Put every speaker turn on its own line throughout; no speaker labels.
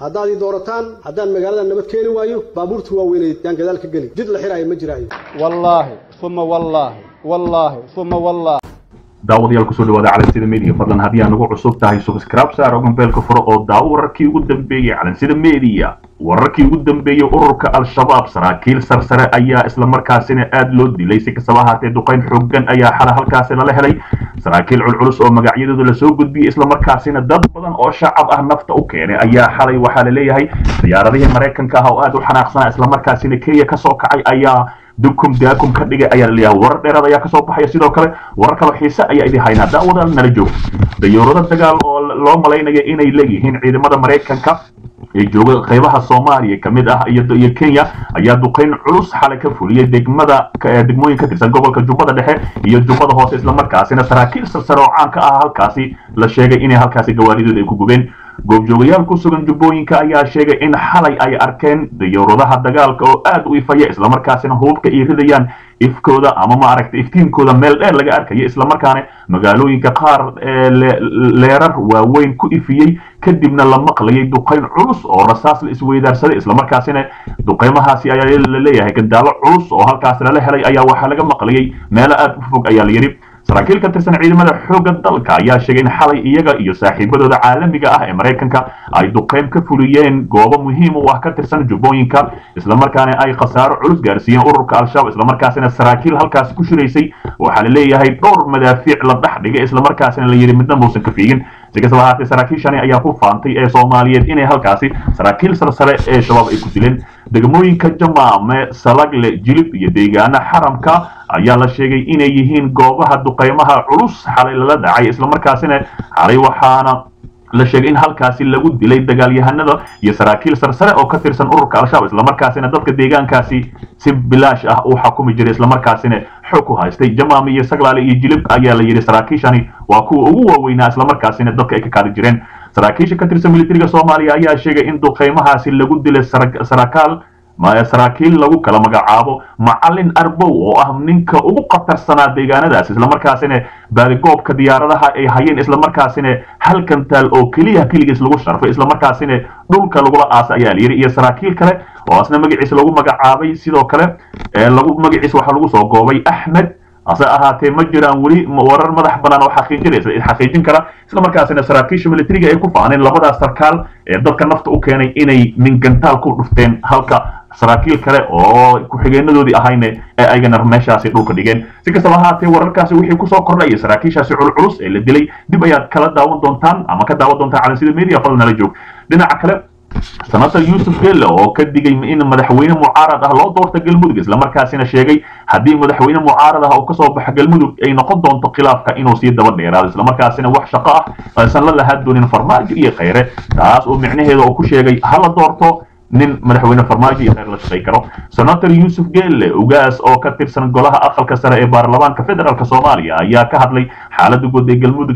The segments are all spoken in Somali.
haddaad ii doorataan haddaan magaalada nabad keeni waayo baabuurta waaweyneed yaan gadaal ka geli jid la xiraayo ma jiraayo
wallaahi uma wallaahi wallaahi uma wallaahi
daawadayaal kusoo dhawaada calansida media fadlan haddii aan ugu cusub tahay subscribe saar oo gambeelka furo oo daawo wararkii ugu dambeeyey calansida media wararkii ugu dambeeyey ururka al-shabaab saraakiil sarsare ayaa isla markaasina aad loo dilay si kastaba ahaatee duqayn xoogan ayaa xala halkaasi lala helay saraakiil culculus oo magacyadooda lasoo gudbiyey isla markaasina dad badan oo shacab ah nafta u keenay ayaa xalay waxaa la leeyahay diyaaradihii maraykanka ah oo aad u xanaaqsanaa isla markaasina kenya kasoo kacay ayaa dukum daakum ka dhigay ayaa laleeyahay warar dheeraad ayaa kasoo baxaya sidoo kale warar kaloo xiise ayaa idin haynaa daawadaal nala joog dayoorado dagaal oo loo malaynaya inay leeyihiin ciidamada maraykanka ee jooga qaybaha soomaaliya ka mid ah iyo kenya ayaa duqayn culus xalay ka fuliyey degmada degmooyin ka tirsan gobolka jubbada dhexe iyo jubbada hoose islamarkaasina saraakiil sarsare oo caan ka ah halkaasi la sheegay inay halkaasi gawaaridood ay ku gubeen goobjoogayaal ku sugan jubbooyinka ayaa sheegay in xalay ay arkeen dayooradaha dagaalka oo aad u ifaya islamarkaasina hububka ay ridayaan ifkooda ama maaragta iftiinkooda meel dheer laga arkayo islamarkaana magaalooyinka qaar leerar waaweyn ku ifiyey kadibna la maqlayay duqayn culus oo rasaas la isweydaarsaday islamarkaasina duqaymahaasi ayaa la leeyahay gandaalo culus oo halkaas lala helay ayaa waxaa laga maqlayay meelo aad u fog ayaa la yidhi saraakiil ka tirsan ciidamada xoogga dalka ayaa sheegay in xalay iyaga iyo saaxiibadooda caalamiga ah ee maraykanka ay duqayn ka fuliyeen goobo muhiim u ah ka tirsan jubbooyinka islamarkaana ay khasaaro culus gaarsiiyeen ururka al-shabaab islamarkaasina saraakiil halkaas ku shiraysay waxaa la leeyahay dhowr madaafiic la dhex dhigay islamarkaasina la yidhi midna muusan ka fiigin si kastaba ahaatee saraakiishani ayaa ku faantay ee soomaaliyeed inay halkaasi saraakiil sarsare ee shabaab ay ku dileen degmooyinka jamaame salagle jilib iyo deegaana xaramka ayaa la sheegay inay yihiin goobaha duqaymaha culus xalay lala dhacay islamarkaasina xalay waxaana la sheegay in halkaasi lagu dilay dagaalyahanada iyo saraakiil sarsare oo ka tirsan ururka al-shabaab islamarkaasina dadka deegaankaasi si bilaash ah uu xakumi jiray islamarkaasina xog ku haystay jamaame iyo saglaale iyo jilib ayaa la yidhi saraakiishani waa kuwa ugu waaweynaa islamarkaasina dadka ay ka kaadi jireen saraakiisha ka tirsan militariga soomaaliya ayaa sheegay in duqaymahaasi lagu dilay sarakaal saraakiil lagu kala magacaabo macalin arbow oo ah ninka ugu khatarsanaa deegaanadaas islamarkaasina baadigoobka diyaaradaha ay hayeen islamarkaasina hal kantaal oo keliya keligiis lagu sharfay islamarkaasina dhulka lagula aasa ayaa layidhi iyo saraakiil kale oo asna magaciisa lagu magacaabay sidoo kale lagu magaciisa waxaa lagu soo goobay axmed hase ahaatee ma jiraan weli warar madax banaan oo xaqiijinaysa xaqiijin kara islamarkaasina saraakiisha militariga ay ku faaneen labadaas sarkaal ee dadka nafta u keenay inay mingantaal ku dhufteen halka saraakiil kale oo ku-xigeenadoodii ahayne ee aygana meeshaasi dhulka dhigeen si kastaba ahaatee wararkaasi wixii kusoo kordhaya saraakiishaasi culculus ee la dilay dib ayaad kala daawan doontaan ama ka daawan doontaan calansida media fadlan nala joog dhinaca kale senator yuusuf gelle oo ka digay in madaxweyne mucaarad ah loo doorta galmudug islamarkaasina sheegay haddii madaxweyne mucaarad ah oo kasoo baxa galmudug ay noqon doonto khilaafka inuu sii daba dheeraado islamarkaasina wax shaqo ah aysan la lahaa doonin farmaajo iyo khayre taas oo micnaheeda oo ku sheegay hala doorto nin madaxweyne farmaajo iyo khayr la shaqay karo senator yuusuf gelle ugaas oo ka tirsan golaha aqalka sare ee baarlamaanka federaalk soomaaliya ayaa ka hadlay xaalada guud ee galmudug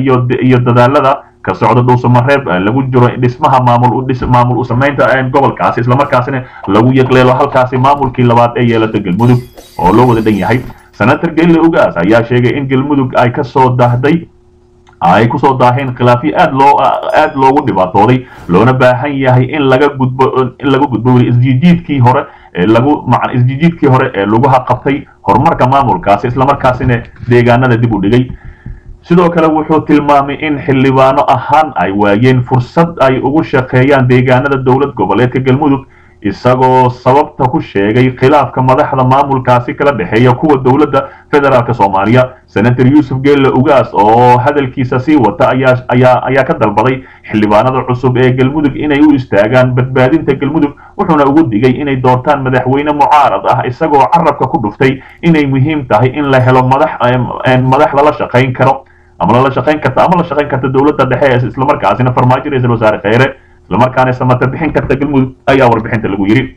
iyo dadaalada ka socda dhuusamareeb lagu jiro dhismaha maamul maamul u samaynta gobolkaasi islamarkaasina lagu yeqleelo halkaasi maamulkii labaad ee yeelato galmudug oo loo wada dhan yahay senator gelle ugaas ayaa sheegay in galmudug ay kasoo dahday ay kusoo daaheen khilaafyo aad loo aad loogu dhibaatooday loona baahan yahay in laga gudbo in laga gudbo weli isjiijiidkii hore ee lagu macan isjiijiidkii hore ee laguha qabtay horumarka maamulkaasi islamarkaasina deegaanada dib u dhigay sidoo kale wuxuu tilmaamay in xildhibaano ahaan ay waayeen fursad ay ugu shaqeeyaan deegaanada dowlad goboleedka galmudug isagoo sababta ku sheegay khilaafka madaxda maamulkaasi kala dhexeeya kuwa dowladda federaalk soomaaliya senator yuusuf gelle ugaas oo hadalkiisa sii wata ayaa ka dalbaday xildhibaanada cusub ee galmudug inay u istaagaan badbaadinta galmudug wuxuuna ugu digay inay doortaan madaxweyne mucaarad ah isagoo carabka ku dhuftay inay muhiim tahay in la helo madax lala shaqayn karo ama lala shaqayn karta ama la shaqayn karta dowladda dhexe islamarkaasina farmaajo ra-isul wasaare khayre islamarkaana samata bixin karta galmudug ayaa warbixinta lagu yidhi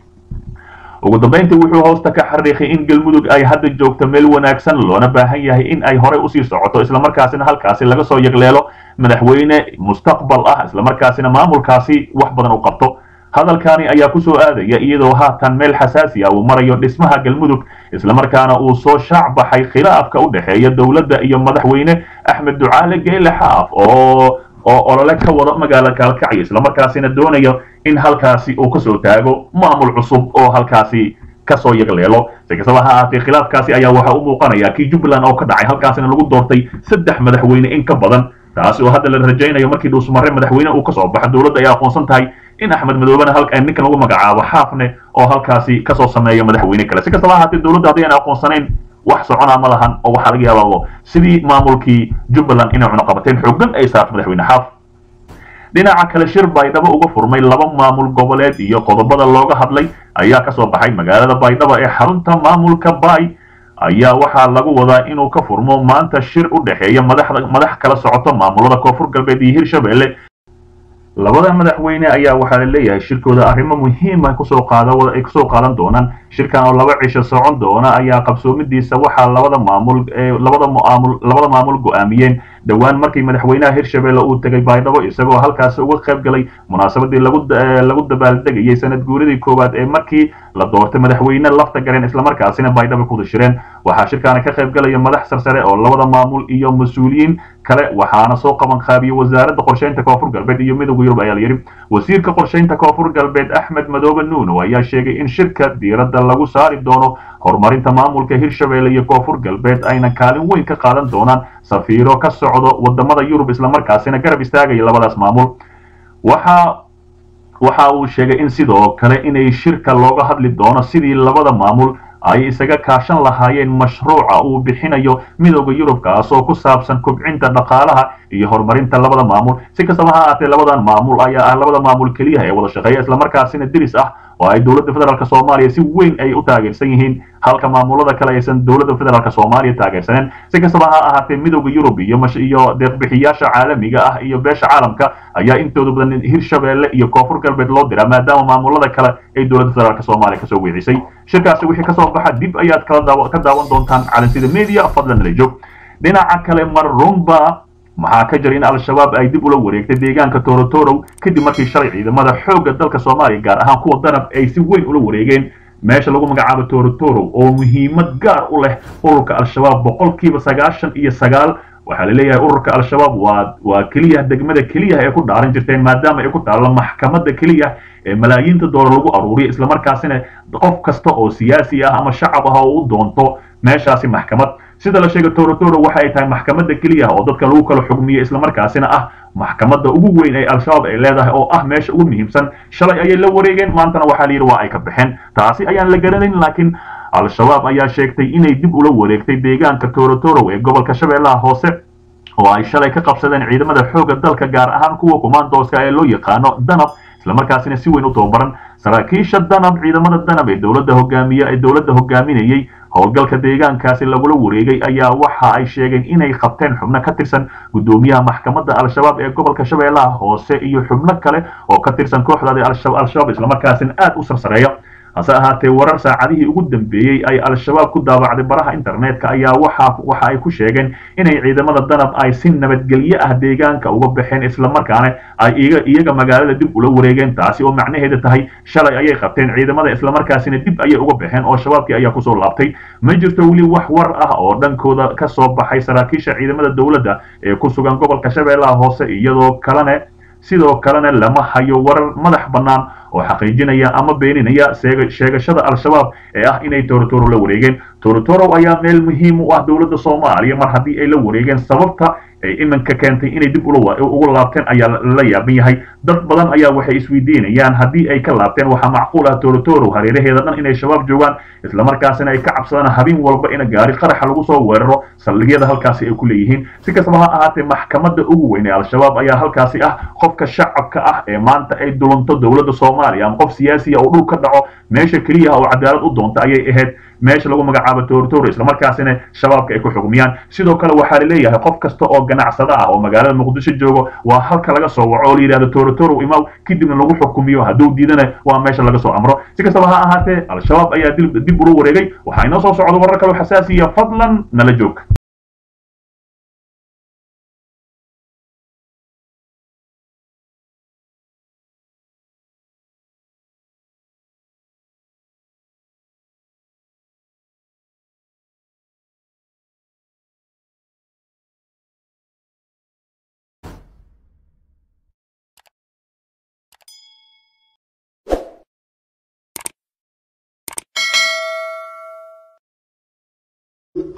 ugu dambayntii wuxuu hoosta ka xariiqay in galmudug ay hadda joogto meel wanaagsan loona baahan yahay in ay horey usii socoto islamarkaasina halkaasi laga soo yegleelo madaxweyne mustaqbal ah islamarkaasina maamulkaasi wax badan u qabto hadalkani ayaa kusoo aadaya iyadoo haatan meel xasaasi ah uu marayo dhismaha galmudug islamarkaana uu soo shaac baxay khilaafka u dhexeeya dowladda iyo madaxweyne axmed ducaale geele xaaf oo oo olole ka wada magaala kaalkacyo islamarkaasina doonayo in halkaasi uu kasoo taago maamul cusub oo halkaasi kasoo yagleelo si kastaba ha ahaatee khilaafkaasi ayaa waxaa u muuqanaya kii jubbaland oo ka dhacay halkaasina lagu doortay saddex madaxweyne in ka badan taasi oo hadda la rajaynayo markii dhuusmarre madaxweyne uu kasoo baxo dowladda ay aqoonsan tahay in axmed madoobena halka ninkan lagu magacaabo xaafne oo halkaasi kasoo sameeya madaxweyne kale si kastaba ha ahaatee dowladda haddii aan aqoonsanayn wax soconaa ma lahan oo waxaa laga yaabaa sidii maamulkii jubbaland inay cunaqabateen xooggan ay saarto madaxweyne xaaf dhinaca kale shir baydhabo uga furmay laba maamul goboleed iyo qodobada looga hadlay ayaa kasoo baxay magaalada baydhabo ee xarunta maamulka bay ayaa waxaa lagu wadaa inuu ka furmo maanta shir u dhexeeya madaxda madax kala socoto maamulada koonfur galbeed iyo hirshabelle labada madaxweyne ayaa waxaa la leeyahay shirkooda arrimo muhiima kusoo qaada ay kusoo qaadan doonaan shirkan oo laba cisho socon doona ayaa qabsoomidiisa waxaa labada maamul labada maamul labada maamul go-aamiyeen dhowaan markii madaxweynaha hirshabelle uu tegay baydhabo isagoo halkaasi uga qayb galay munaasabadii lagu lagu dabaaldegayay sanad guuridii koowaad ee markii la doortay madaxweyne lafta gareen islamarkaasina baydhabo ku dashireen waxaa shirkaani ka qayb galaya madax sarsare oo labada maamul iyo mas-uuliyiin kale waxaana soo qaban qaabiyey wasaaradda qorsheynta koonfur galbeed iyo midowda yurub ayaa la yidhi wasiirka qorsheynta koonfur galbeed axmed madoobe nuuno ayaa sheegay in shirka diiradda lagu saari doono horumarinta maamulka hirshabelle iyo koonfur galbeed ayna kaalin weyn ka qaadan doonaan safiiro ka socdo wadamada yurub islamarkaasina garab istaagaya labadaas maamul waxa waxa uu sheegay in sidoo kale inay shirka looga hadli doono sidii labada maamul ay isaga kaashan lahaayeen mashruuca uu bixinayo midowda yurub kaasoo ku saabsan kubcinta dhaqaalaha iyo horumarinta labada maamul si kastaba ha ahaatee labadan maamul ayaa ah labada maamul keliyaha ee wada shaqeeya islamarkaasina diris ah oo ay dowladda federaalk soomaaliya si weyn ay u taageersan yihiin halka maamulada kale aysan dowladda federaalk soomaaliya taageersaneen si kastaba ha ahaatee midowda yurub iyo iyo deeqbixiyaasha caalamiga ah iyo beesha caalamka ayaa intooda badan hirshabelle iyo koonfur galbeed loo diraa maadaama maamulada kale ay dowladda federaalk soomaaliya kasoo weecisay shirkaasi wixii kasoo baxa dib ayaad kala ka daawan doontaan calansida media fadlan nala joog dhinaca kale mar runba maxaa ka jira in al-shabaab ay dib ula wareegtay deegaanka torotorow kadib markii shalay ciidamada xoogga dalka soomaaliya gaar ahaan kuwa danab ay si weyn ula wareegeen meesha lagu magacaabo torotorow oo muhiimad gaar u leh ururka al-shabaab boqolkiiba sagaashan iyo sagaal waxaa la leeyahay ururka al-shabaab waa waa keliya degmada keliya ee ku dhaaran jirteen maadaama ay ku taallo maxkamadda keliya ee malaayiinta doolar lagu aruuriyo islamarkaasina qof kasta oo siyaasi ah ama shacab ah oo u doonto meeshaasi maxkamad sida la sheegay torotoro waxa ay tahay maxkamadda keliya oo dadka lagu kala xugmiyo islamarkaasina ah maxkamadda ugu weyn ee al-shabaab ay leedahay oo ah meesha ugu muhiimsan shalay ayay la wareegeen maantana waxaa la yidhi waa ay ka baxeen taasi ayaan la garanayn laakiin al-shabaab ayaa sheegtay inay dib ula wareegtay deegaanka torotoro ee gobolka shabeellaha hoose oo ay shalay ka qabsadeen ciidamada xoogga dalka gaar ahaan kuwa kumaandooska ee loo yaqaano danab islamarkaasina si weyn u tababaran saraakiisha danab ciidamada danab ee dowladda hogaamiye ee dowladda hogaaminayey howlgalka deegaankaasi lagula wareegay ayaa waxa ay sheegeen inay qabteen xubno ka tirsan guddoomiyaha maxkamadda al-shabaab ee gobolka shabeellaha hoose iyo xubno kale oo ka tirsan kooxdaadi al-shabaab islamarkaasina aad u sarsareeya hase ahaatee warar saacadihii ugu dambeeyey ay al-shabaab ku daabacday baraha internetka ayaa waxa waxa ay ku sheegeen inay ciidamada danab ay si nabadgelyo ah deegaanka uga baxeen islamarkaana ay iga iyaga magaalada dib ula wareegeen taasi oo macnaheeda tahay shalay ayay qabteen ciidamada islamarkaasina dib ayay uga baxeen oo shabaabkii ayaa kusoo laabtay ma jirto weli wax war ah oo dhankooda ka soo baxay saraakiisha ciidamada dowladda ee ku sugan gobolka shabeellaha hoose iyadoo kalene sidoo kalena lama hayo warar madax bannaan oo xaqiijinaya ama beeninaya sheegashada al-shabaab ee ah inay torotoro la wareegeen torotoro ayaa meel muhiim u ah dowladda soomaaliya mar haddii ay la wareegeen sababta ay iminka keentay inay dib uga laabteen ayaa la yaaban yahay dad badan ayaa waxay isweydiinayaan haddii ay ka laabteen waxaa macquul ah torotoro hareeraheeda dhan inay shabaab joogaan islamarkaasina ay ka cabsadaan habeen walba in gaari qaraxa lagu soo weeraro saldhigyada halkaasi ay ku leeyihiin si kastaba ha ahaatee maxkamadda ugu weyn ee al-shabaab ayaa halkaasi ah qofka shacabka ah ee maanta ay dulunto dowladda soomaaliya ama qof siyaasiya oo dhul ka dhaco meesha keliya oo cadaalad u doonta ayay ahayd meesha lagu magacaabo torotoro islamarkaasina shabaabka ay ku xugmiyaan sidoo kale waxaa la leeyahay qof kasta oo ganacsada ah oo magaalada muqdisho joogo waa halka laga soo waco oo la yidhahdo torotoro imaw kadibna lagu xukumiyo hadduu diidana waa meesha laga soo amro si kastaba ha ahaatee al-shabaab ayaa dib ula wareegay waxaa inoo soo socda warar kale xasaasiya fadlan nala joog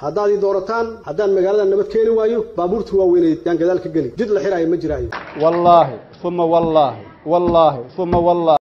haddaad ii doorataan haddaan magaalada nabad keeni waayo baabuurta waaweyneed yaan gadaal ka geli jid la xiraayo ma jiraayo
wallaahi uma wallaahi wallaahi uma wallaahi